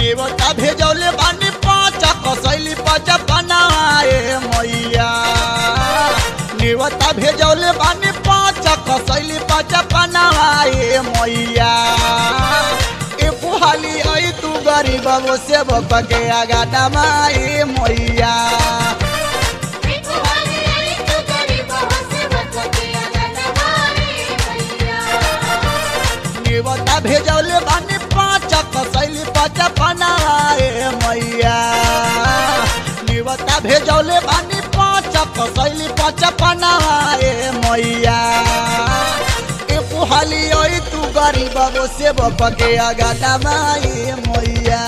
नेवता भेजौले बानी पाँच कसैली पाँच बनाए मैया नेवता भेजौले बानी पाँच कसैली पाँच बनाए मैया ए पुहाली आई तू गरीब वो सेवक के आगा दमाए मैया नेवता भेजौले बानी पाँच कसैली पाँच बनाए मैया नेवता भेजौले बानी पाँच कसैली पाँच बनाए मैया ए पुहाली ओइ तू गरीब वो सेवक के आगा दमाए मैया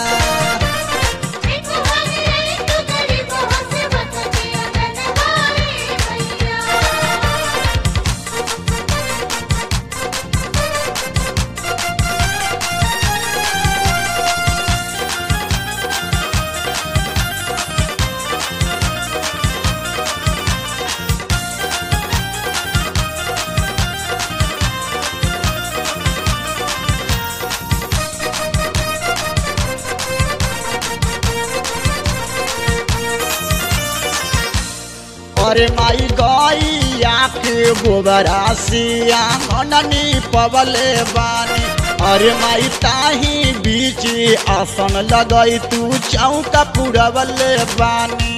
अरे माई गैया के गोबरा सिया मननी पवले बानी अरे माई ताही बीच आसन लगई तू चौका पुरवले बानी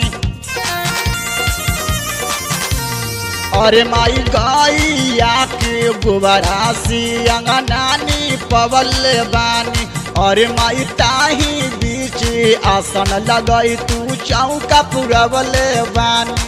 अरे माई गैया के गोबरा सिया नानी पवले बानी अरे माई ताही बीच आसन लगई तू चौका पुरवले बानी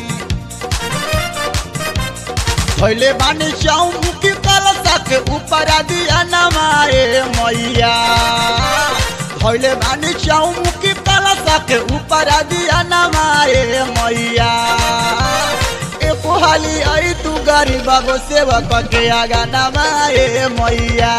भैले बानी चौमुखी कलशा के ऊपर दिया नमाए मैया भैले बानी चौमुखी कलशा के ऊपर दिया नमाए मैया ए पोहाली आई तू गरीब गो सेवक के आगा नमाए मैया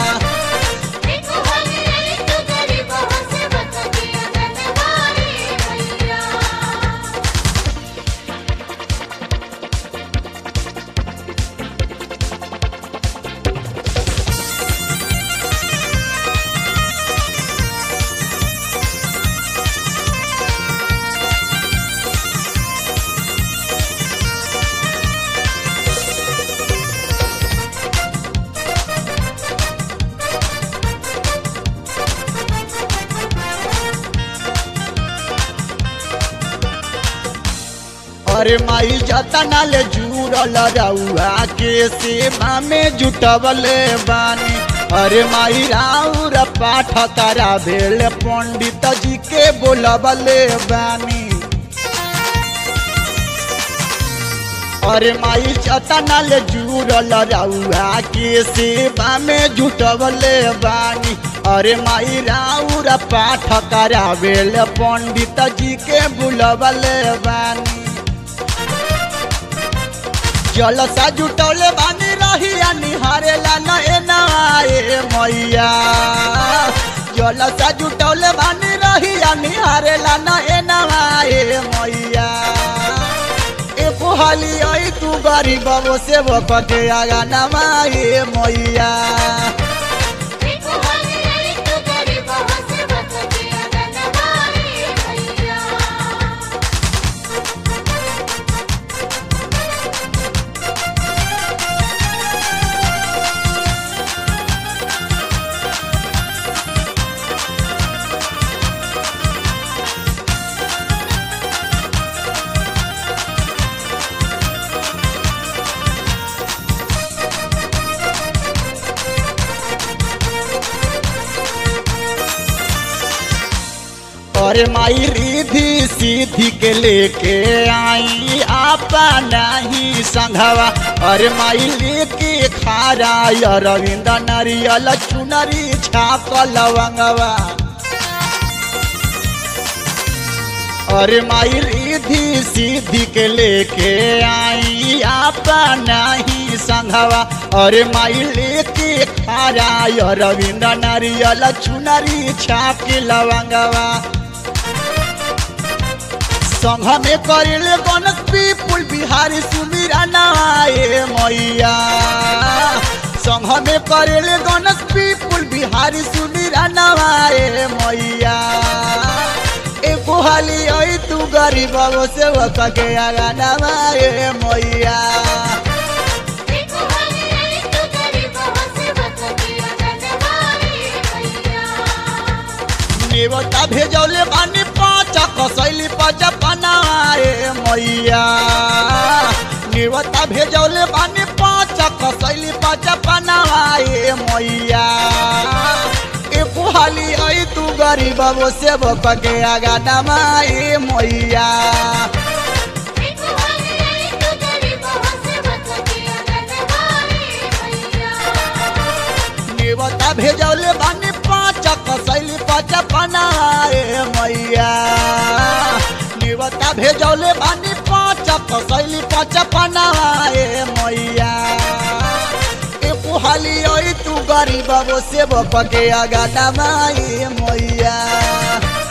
अरे माई जतना ले जुड़ल रउआ के सेवा में जुटवले बानी अरे माई राउर पाठ करा भेल पंडित जी के बोलवले बानी अरे माई जतना ले जुड़ल रउआ के सेवा में जुटवले बानी अरे माई राउर पाठ करावेल पंडित जी के बुलवले बानी जलसा जुटौले बानी रहिया निहारेला नए नए मैया जलसा जुटौले बानी रहिया निहारेला नए नए मैया ए पोहाली आई तू गरीब वो सेवक के आगा नमाए मैया अरे माई रिधि सीधी के लेके आई आपा नहीं संघवा अरे माई लेके खारा अरविंद नरियल चुनरी छाप लवंगवा अरे माई रिधि सीधी के लेके आई आपा नहीं संघवा अरे माई लेके खारा अरविंद नरियल चुनरी छाप लवंगवा संघ में करिले गणक पीपुल बिहारी सुमिरा नाए मैया संघ में करिले गणक पीपुल बिहारी सुमिरा नाए मैया गरीब से के आगा माए मैया नेवता भेजौले बानी पाँच कसैली पच पनाए मैया नेवता भेजौले बानी पाँच कसैली पच पनाए मैया एक हाली आई तू गरीब से के आगा नमाए मैया नेवता भेजौले बानी पाँच कसैली पच पनाए मैया नेवता भेजौले बानी पाँच कसैली पच पनाए मैया एक हाली आई तू गरीब से के आगा नमाए मैया